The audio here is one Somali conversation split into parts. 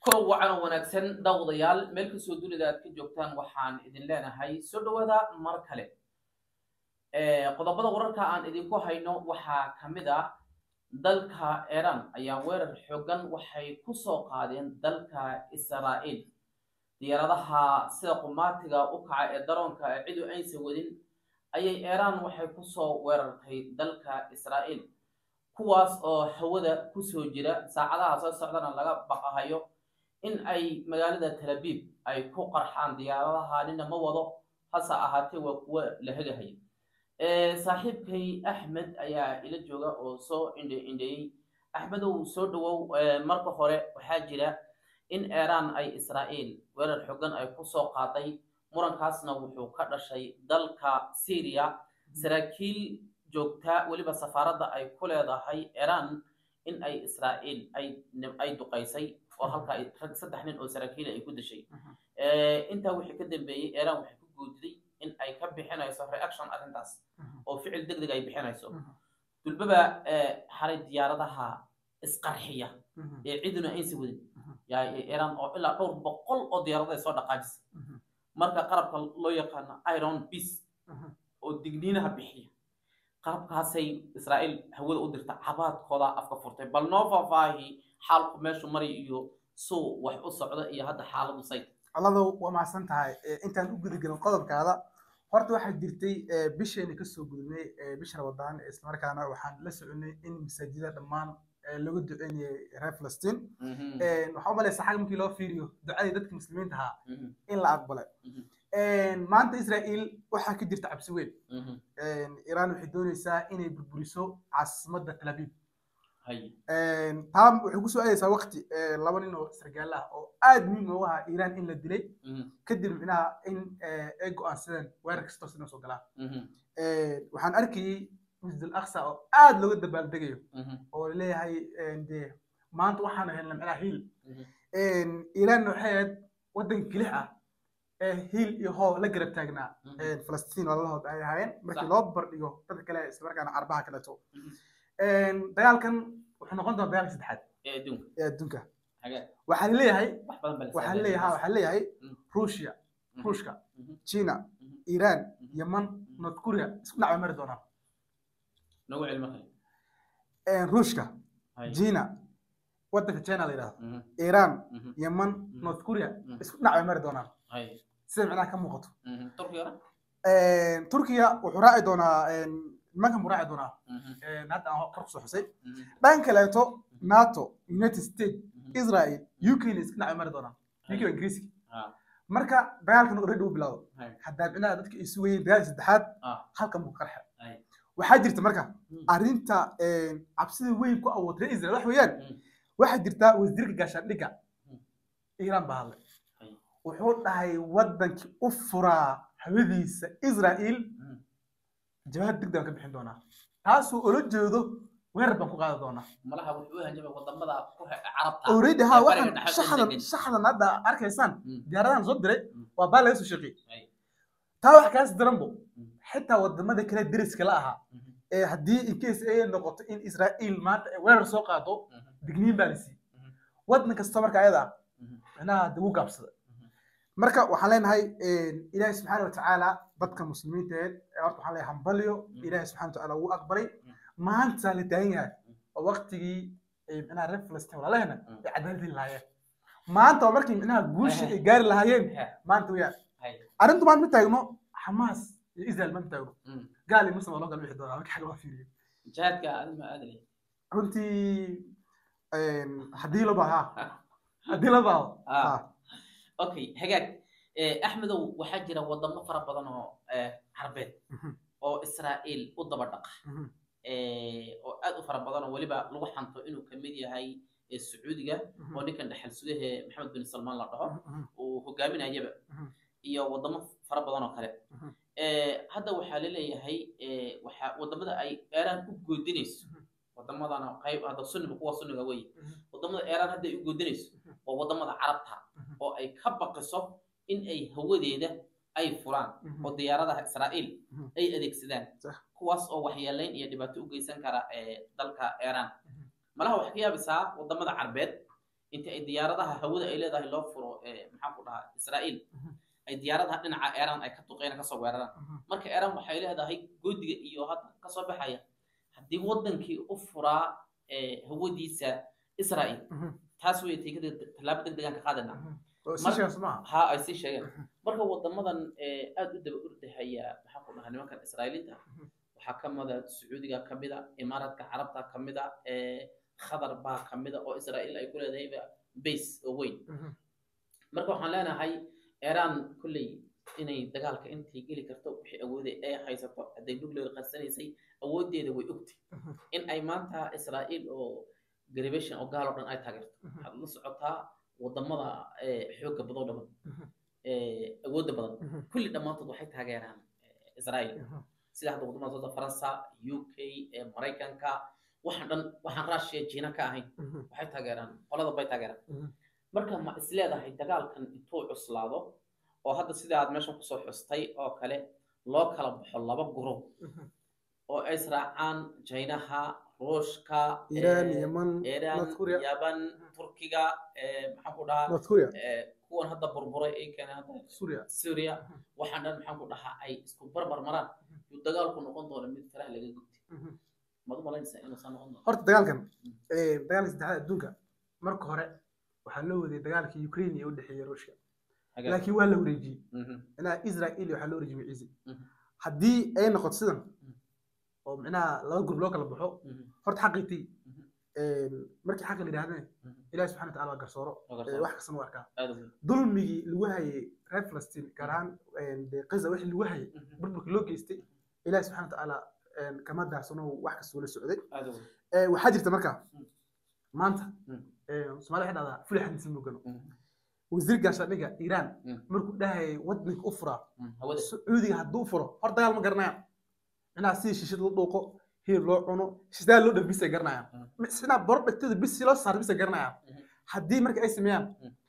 kulan wacan oo wanaagsan daawadayaal meel kastoo dunida aad ka joogtaan waxaan idin leenahay soo dhawaada mar kale qodobada wararka aan idinku hayno waxaa ka mid ah dalka iran ayaa weerar xoogan waxay ku soo qaadeen dalka israa'iil diyaaradaha sida qumaatiga u kaca ee daroonka ee cidu aysan wadin ayay iran waxay kusoo weerartay dalka israa'iil kuwaas oo hawada kusoo jira saacadaha soo socdana laga baqahayo in ay magaalada talabiib ay ku qarxaan diyaaradaha nina ma wado hase ahaatee waa kuwo la hegahaya saaxiibkay axmed ayaa ila jooga oo soo indhe indheeyey axmedow soo dhawow marka hore waxaa jira in iran ay israa'iil weerar xogan ay kusoo qaaday murankaasna wuxuu ka dhashay dalka syria saraakiil joogta weliba safaaradda ay ku leedahay iran in ay israa'iil ay duqaysay oo halka rag saddex nin oo saraakiila ay ku dashay intaa wixii ka dambeeyey iran waxay ku guudiday in ay ka bixinayso reaction arrintaas oo ficil deg deg ay bixinayso dulbaba xalay diyaaradaha isqarxiya ee ciduna aysan wadin yaa iran oo ilaa dhowr boqol oo diyaarada ay soo dhaqaajisa marka qarabka loo yaqaano iron beace oo digniinaha bixiya qarabkaasay israa'iil hawada u dirta cabaadkooda afka furtay bal noo faahfaahi xaalku meeshu maray iyo suu wax u socda iyo hadda xaaladu say alladow waa mahadsan tahay intaan u gudagelin qodobkaada horta waxaa jirtay bisheena kasoo gudubnay bisha ramadaan islamarkaana waxaan la soconay in masaajida dhammaan lagu duceynayay reer falastiin waxaa u malaysa xag markii loo fiiriyo ducadii dadka muslimiinta ahaa in la aqbalay maanta israa'iil waxaa ka jirta cabsi weyn iran waxay doonaysaa inay burburiso caasimadda tel aviv taa waxay kusoo aadaysaa waqti laba nin oo sargaal ah oo aad muhiim ugu ahaa iran in la dilay kadib micnaha in ay go'aansadeen weerar kastoo sina soo galaan waxaan arkayey masjid al aqsa oo aad looga dabaaldegayo oo laleeyahay de maanta waxaanu helna micnaha hiil iran waxay ahayd waddan kelix ah ee hiil iyo hoo la garab taagnaa falastiin walalahood ay ahaayeen markii loo bardhigo dadka kale islamarkaana carbaha kaleeto dagaalkan wuxuu noqon doonaa dagaalka saddexaad ee adduunka waxaa laleeyahay waxaa laleeyahay waxaa laleeyahay ruushia ruushka china iran yaman north korea isku dhacba mari doonaan ruushka china waddanka china la yidhahdo iran yaman north korea isku dhacba mari doonaan sida micnaha ka muuqato turkiya wuxuu raaci doonaa nimankan buu raaci doonaa hadda aan kor kusoo xusay dhan kaleeto nato united states israel uk na iska dhacay mari doonaan uk waa ingiriiski marka dagaalkan already uu bilaado haddaa micnaha dadka ay sugayeen dagaalka saddexaad halkan buu qarxa waxaa jirta marka arrinta cabsida weyn ku awood reer israel wax weeyaan waxaa jirta wasiirka gaashaandhigga iiraan baa hadlay wuxuu dhahay waddankii u furaa hawadiisa israa'iil jawaab degdeg baan ka bixin doonaa taasuu ula jeedo weerar baan ku qaadi doonaa malaha wuxuu hanjabay wadamada carabta already ha waxaan shaxdan shaxdan hadda arkaysaan diyaaradahan soo diray waa baa laga soo shaqeeyey taa wax kaas daranbo xitaa wadamada kale deriska la ahaa ee haddii in case ay noqoto in israa'iil maanta ay weerar soo qaado digniin baa la siiyey waddan kasta marka ayada ah micnaha dib u gaabsada marka waxaan leenahay ilaahi subxaana watacaala dadka muslimiinta eed horta waxaan leeyahay hambalyo ilaahi subxana watacaala wuu aqbalay maanta la taagan yahay oo waqtigii micnaha reer falastiin walaalahena ay cadaalad heli lahaayeen maanta waa markii micnaha guusha ay gaari lahaayeen maanta weyaan arrintu maanta ma taagno xamaas iyo israel ma taagno gaal iyo muslim waa loo kala bixi doonaa marka xag loo fiiriyo jihaadka adima aadalay runtii haddii la baaha haddii la baaho okay hagaag axmedow waxaa jira wadamo fara badan oo carbeed oo israa'iil u daba dhaqa oo aad u fara badan oo weliba lagu xanto inuu kamid yahay sacuudiga oo ninkan dhexal sugahe maxamed bin salmaan la dhaho uu hogaaminayaba iyo wadamo fara badan oo kale hadda waxaa laleeyahay waxa wadamada ay eeraan u goodinayso wadamadana qayb hadda sunniga kuwa sunniga wey wadamada eeraan hadda ay u goodinayso waa wadamada carabta oo ay ka baqiso in ay hawadeeda ay furaan oo diyaaradaha israa'iil ay adeegsadaan kuwaas oo waxyeelayn iyo dhibaato u geysan kara dalka iran malaha waxaa ka yaabisaa wadamada carbeed intii ay diyaaradaha hawada ay leedahay loo furo maxaan ku dhahaa israa'iil ay diyaaradaha dhinaca iran ay ka duqeyn kasoo weeraraan marka iran waxay leedahay godiga iyo hadda kasoo baxaya haddii wadankii u furaa hawadiisa israa'iil taas wey taykada tallaabo deg degaan ka qaadana ha ay sii sheegeen marka wadamadan aad u daba ordahaya maxaan ku dhahaa nimankan israa'iiliinta waxaa ka mida sacuudiga ka mida imaaraadka carabta ka mida khadar baa ka mida oo israa'iil ay ku leedahayba base oo weyn marka waxaan leenahay iran kolley inay dagaalka intay geli karto wixii awooday ay haysato hadday nuclear qarsanaysay awooddeeda way ogtay in ay maanta israa'iil oo garibation oo gaal oo dhan ay taageerto waxaad la socotaa wadamada xoogga badoo dhaban awoodda badan kulli dhammaantood waxay taageeraan israa'iil sida hadda wadamada sooda faransa u k maraykanka waxaan dhan waxaan russia jiina ka ahayn waxay taageeraan qolada bay taageeraan marka ma is leedahay dagaalkan intuu cuslaado oo hadda sida aad meeshan kusoo xustay oo kale loo kala baxo laba gurub oo ay israacaan jaynaha ruushka iran yeman iran yaban turkiga maxaan ku dhahaa north korea kuwan hadda burburay ay keeneen hadda suria syria waxaan dhan maxaan ku dhahaa ay isku barbar maraan yuu dagaalku noqon doona mid faraha laga gubtay maad u malaynaysaa inuusan noqon doono horta dagaalkan dagaalka saddexaad adduunka marka hore waxaa loo waday dagaalka ukraine ee u dhexeeya ruushka laakiin waa la wareejiyey micnaha israel waxaa loo wareejiyey ciise haddii ay noqoto sidan oo micnaha laba gurub loo kala baxo horta xaqiitii markii xaqa la yidhahdeen ilahi subxana wataala waa garsooro wax kastana u arkaa dulmigii lagu hayay reer falastiin gaar ahaan gaza wixii lagu hayay burburka loo geystay ilahi subxana watacaala kama daarsano wax kastoo la socday waxaa jirta marka maanta somalia waxay dhahdaa fuli xadiis mugano wasiir gaashaandhigga iiraan markuu dhahayay wadanka u furaa sacuudiga hadduu furo hor dagaal ma garanayaan micnaha sidii shishid loo dhuuqo hilib loo cuno shisdaa loo dhaf bisay garanayaan micnaa boro dhagtada bis si loo saar bisay garanayaan haddii marka ay sameeyaan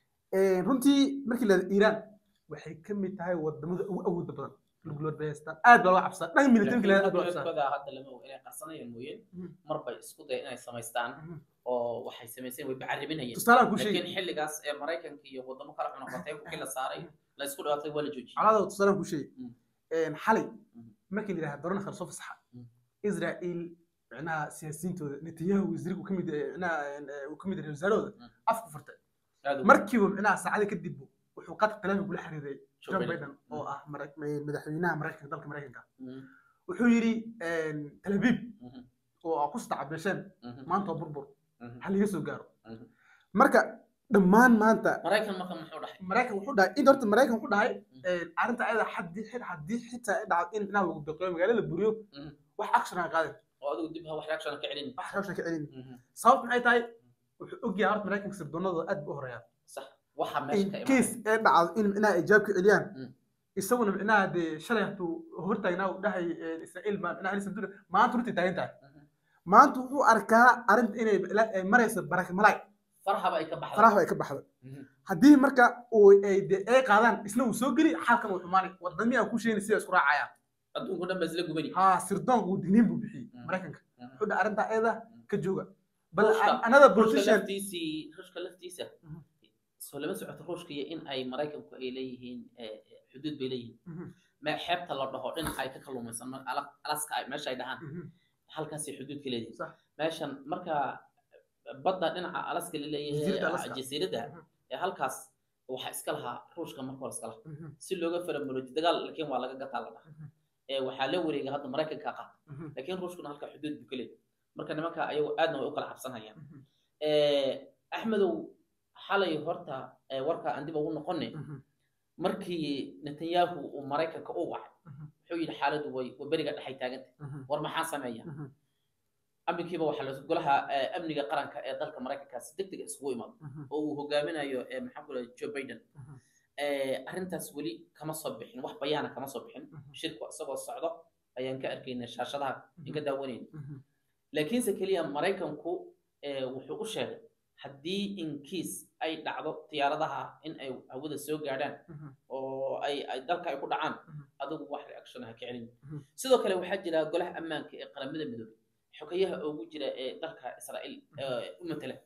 runtii markii la iiraan waxay ka mid tahay wadamada ugu awooda badan luglood bay haystaan aad baa loo cabsaa dhan militariga la aad baa loo cabsaa hadda lama og inay qarsanayaan mooyeen mar bay isku day inay samaystaan oo waxay samayseen way bacaribinayeen tusaalaan kuu sheegi laakiin xilligaas ee maraykanka iyo wadamo kale cunaqatay kii la saaray la isku dhawaatay waa la joojiyey calaada tusaalaan kuu sheegi xalay markii la yidhahda dorona kale soo fasaxa israa'iil micnaha siyaasiyiintooda netanyahu wasiirku kamid micnaha uu kamid yahay wasaarahooda afku furtay markiiba micnaha saacada kadib wuxuu qadka kalaami kula xiriiray john biden oo ah madaxweynaha maraykanka dalka maraykanka wuxuu yidhi tel aviv oo ku sadacabesheen maanta waa burbur ha laga soo gaaro marka dhammaan maanta maraykan marka muxuu dhahay maraykan wuxuu dhahay in horta maraykan wuxuu dhahay arrinta ayada haddii haddii xitaa ay dhacdo in inaa lagu biqiyo magaalo la buriyo wax action aan qaadan oo adigu dib wax reaction ka celin wax reaction ka celin sababtu maxay tahay wuxuu ogyahay horta maraykanka sirdoonadooda aad buu u horeeyaa sax waxa meesha ka case ee dhacdo in micnaha ay jawaab ka celiyaan isaguna micnaha dee shalay hatuu hortaagnaa uu dhahay israa'iil ma micnaha alisan dura maanta runtii taagan tahay maanta wuxuu arkaa arrinta inay marayso baraka malaay farahaba ay ka baxday faraha ay ka baxday haddii marka uu ay dee ay qaadaan isna uu soo geli xalkan uu xumaanay wadamii aan ku sheegay sida isku raacayaan adduunku dhan ba isla gubani ha sirdoonka uu digniin buu bixiyey maraykanka wuxuu dhahay arrinta ayada ka jooga bal another position laftiisii ruushka laftiisa soo lama socoto ruushka iyo in ay maraykanku ay leeyihiin xuduud bay leeyihiin xeebta la dhaho dhinaca ay ka kalluumaysan alaska meesha ay dhahaan halkaasay xuduud ka leeyihiin meeshan marka badda dhinaca alaska la leeyahay jasiiradda ee halkaas waxaa iska lahaa ruushka marka hore iska lahaa si looga faramulooji dagaal laakiin waa laga gataa la dhaha waxaa la wareega hadda maraykanka qaata laakiin ruushkuna halka xuduud buu ka leeyahay marka nimanka ayagu aadna way u kala cabsanayaan axmedow xalay horta warka aan dib ugu noqone markii netanyahu uu maraykanka u wacay wuxuu yidhi xaaladdu way beriga dhexay taagantay war maxaa sameeya amnikiiba waxaa la golaha amniga qaranka ee dalka maraykanka si deg deg isugu imaado oo uu hogaaminayo maxaan ku joe biden arrintaas weli kama soo bixin wax bayaana kama soo bixin shirku isagoo socdo ayaan ka arkayna shaashadaha in ka daawanayna laakiinse keliya maraykanku wuxuu u sheegay haddii inkiis ay dhacdo diyaaradaha in ay hawada soo gaadhaan oo ay dalka ay ku dhacaan adigu wax reaction ha ka celin sidoo kale waxaa jira golaha ammaanka ee qaramada midoobay xogayaha ugu jira ee dalka israa'iil u matala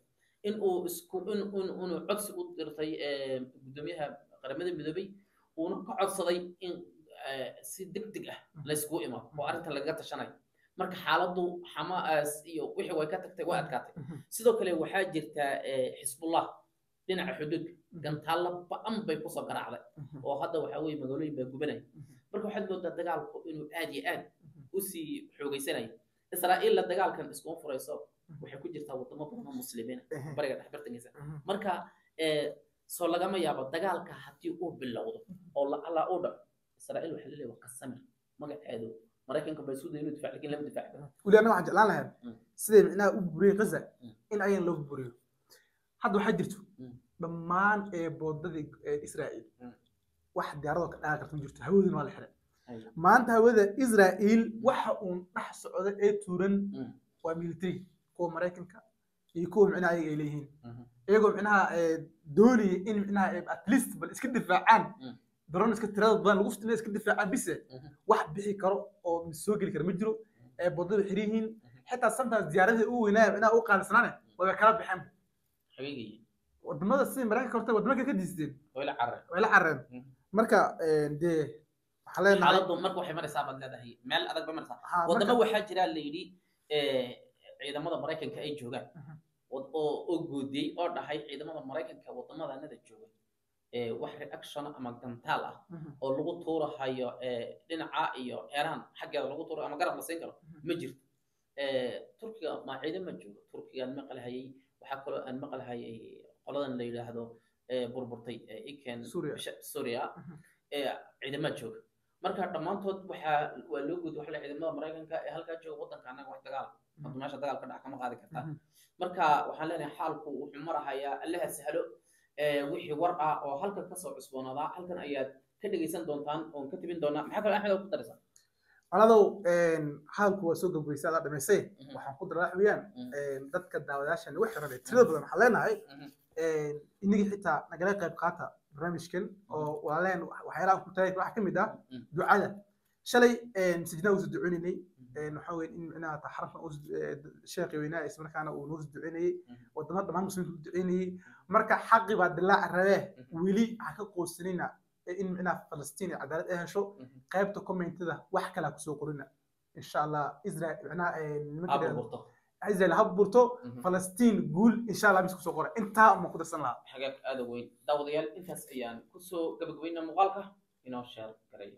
in uu isku in in inuu codsi u dirtay eh, guddoomiyaha qaramada midoobay uuna ka codsaday in eh, si degdeg ah layskugu imaado oo arrinta lagaga tashanayo marka xaaladdu xamaas iyo wixii way ka tagtay way adkaatay sidoo kale waxaa jirta eh, xisbullah dhinaca xuduudka gantaalla ba-an bay kusoo garaacday oo hadda waxaa weeye magaalooyin baa gubanaya marka waxaad moodaa dagaalku inuu aad iyo aad usii xoogeysanayo israa'iilla dagaalkan iskuma furayso waxay ku jirtaa wadamo badan oo muslimiina bariga dhex bartankiisa marka eh, soo lagama yaabo dagaalka haddii uu bilowdo oo la alla uu dhaco israa'iil waxaa laleeyahay waa qasamir magaceedu maraykanka baa isku daya inuu difaac lakin lama difaaci weli anaga waxaan jeclaan lahayd Mm. siday micnaha u buriyey gaza Mm. in ayagan loo buriyo hadda waxaa jirto Mm. dhammaan ee boodadii ee israa'iil Mm. wax diyaaradoo ka dhaaqi karta ma jirto hawaduna waa la xiray Aywa. maanta hawada israa'iil waxa uun dhex socda ee tuuran Mm. waa military kuwa maraykanka iyo kuwa micnaha ayaga ay leeyihiin Mhm. iyagoo micnaha ee, doonaya in micnaha ee, at least bal iska difaacaan Mm. daroon iska tirada badan lagu fitnay iska difaacaan bise Mhm. wax bixi karo oo soo geli kara ma jiro ee boodada xiran yihiin xitaa sometimes diyaaradii u weynaa micnaha u qaalisanaane way kala baxeen xaqiiqii wadamada sidii maraykanka horta wadamo kale ka diisteen way la carareen way la carareen Mm. marka ee, dee waxaa leenahay xaaladdu marka waxay maraysaa baad leedahay meel adag bay maraysaa ha, marka- wadamo waxaa jira la yidhi eh, ciidamada maraykanka ay joogaan Mhm. wad- oo oo goodiyey oo dhahay ciidamada maraykanka wadamadanada jooga eh, wax reaction ama gantaal ah Mhm. oo lagu tuurahayo eh, dhinaca iyo iran xaggeeda lagu tuurayo ama garab la siin karo Mhm. ma jirto Eh, turkiga ma ciidama joogo turkigaan maqlahayay waxaa kaloo aan maqlahayay qoladan la yidhaahdo eh, burburtay eh, iken Suuriya. bisha- suuriya Mhm. ee ciidama jooga marka dhammaantood waxaa waa loo gudi waxa la ciidamada maraykanka ee halkaa jooga waddanka annaga wax dagaal hadda meesha dagaal ka dhac kama qaadi kartaa Mhm. marka waxaan leenahay xaalku wuxuu marahayaa allaha sahlo ee, wixii war ah oo halkan kasoo cusboonaadaa halkan ayaad ka dhegaysan doontaan oon ka tibin doonaa maxaa kaloo axmed oo ku daraysaa walaalow hadalku waa soo gabgoysay adaa dhamaysay Mhm. waxaan ku daraa wax weeyaan Mhm. een, dadka daawadayaashan ugu xiran ee tirada badan waxaan leenahay Mhm. een, inagii xitaa nagala qayb qaata barnaamijkan oo walaaleen waxyaalaha aan ku taagay waxaa ka mid ah Mhm. ducada shalay masajidna uusa duceynaynay waxaa weeye in micnaha taxarafna uu sheekhi weynaa isla markaana uu noo duceynayey wadamo dhammaan muslimiinta u duceynayey marka xaqi baa dilaaca rabee weli ha ka qoonsanina in micnaha falastiin ay cadaalad ay hesho qaybta commentada wax kale ha kusoo qorina insha allah israel micnaha nimanka Aad dhahdo- burburto israel ha burto Mhm. falastiin guul insha allah bis kusoo qora intaa ma ku darsan lahaa xagaag aada u weyn daawadayaal intaas ayaan kusoo gabagabaynaa muuqaalka inoo sheer garay